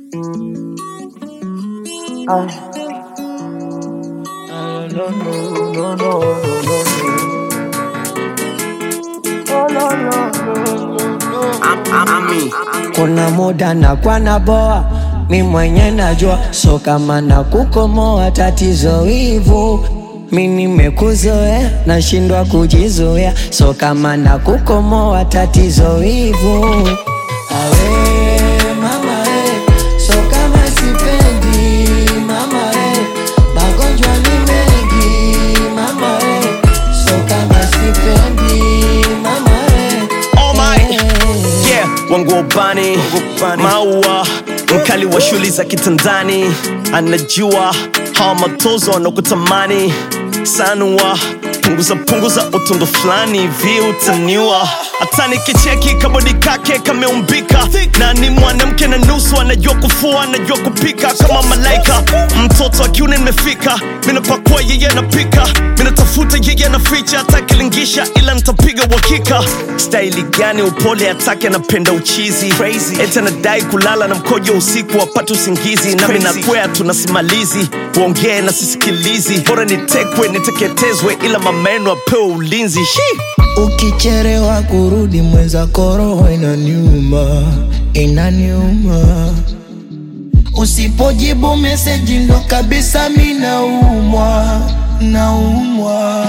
Ah. Ah, no, no, no, no, no, no, no. Oh, no, no, no, no, no. Ami. Kuna muda na kwa na boa mi mwenye najua, so kama na kukomoa tatizo hivu mi nimekuzoea, nashindwa kujizoea, so kama na kukomoa tatizo hivu awe mama eh, so kama sipendi mama eh, magonjwa ni mengi mama eh, so kama sipendi mama eh, Oh my. eh. Yeah, wangu wa ubani maua mkali wa shuli za kitandani anajua hawa matozo wanakutamani sanua punguza punguza utundu fulani hivi utaniwa hata nikicheki kabodi kake kameumbika na ni mwanamke na nusu anajua kufua anajua kupika kama malaika mtoto wa kiume nimefika minapakua yeye anapika minatafuta yeye anaficha atakilingisha ila nitapiga uhakika staili gani upole atake anapenda uchizi eti anadai kulala na mkojo usiku wapate usingizi nami nakwea tunasimalizi uongee na sisikilizi bora nitekwe niteketezwe ila mameno apewe ulinzi Shi! Ukicherewa kurudi mwenzako roho inaniuma, inaniuma. Usipojibu meseji ndo kabisa mi naumwa, naumwa.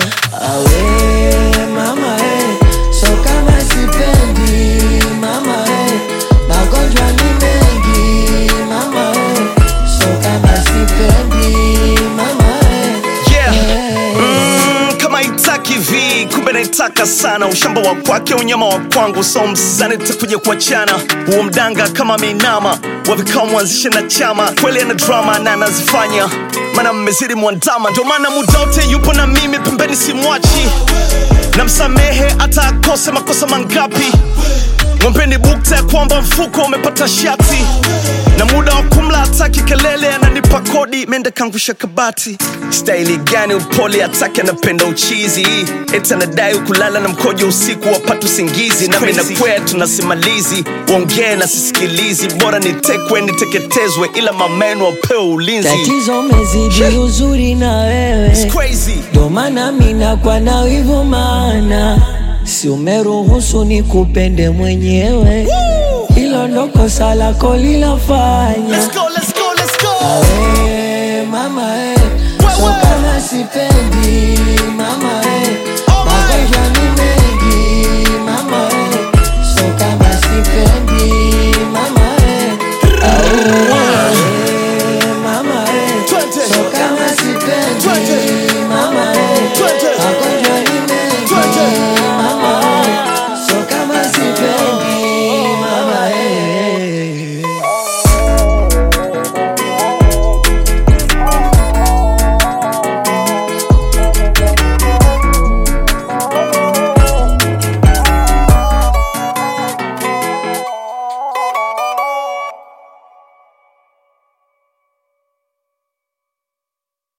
Awe mama eh, so kama sipendi mama eh, magonjwa ni mengi mama eh, so kama sipendi mama eh, Yeah. eh. Mm, kama itaki vi kumbe naitaka sana ushamba wa kwake unyama wa kwangu so msani takuja kuachana huo mdanga kama meinama wavikao mwanzishe na chama kweli ana drama na anazifanya mana mmezidi mwandama ndio maana muda wote yupo na mimi pembeni simwachi namsamehe hata akose makosa mangapi mwampeni bukta ya kwamba mfuko umepata shati na muda wa kumla hataki kelele ananipa kodi mende kangusha kabati staili gani upole hataki anapenda uchizi eti anadai kulala na mkojo usiku wapata usingizi nami nakwea tunasimalizi uongee na sisikilizi bora nitekwe niteketezwe ila mameno wapewe ulinzi Tatizo mezidi uzuri na wewe It's crazy. ndo maana mina kwa na wivu maana si umeruhusu ni kupende mwenyewe hilo ndo kosa lako lilafanya Let's go, let's go, let's go. Awe, mama eh, so Wewe. kama sipendi mama eh,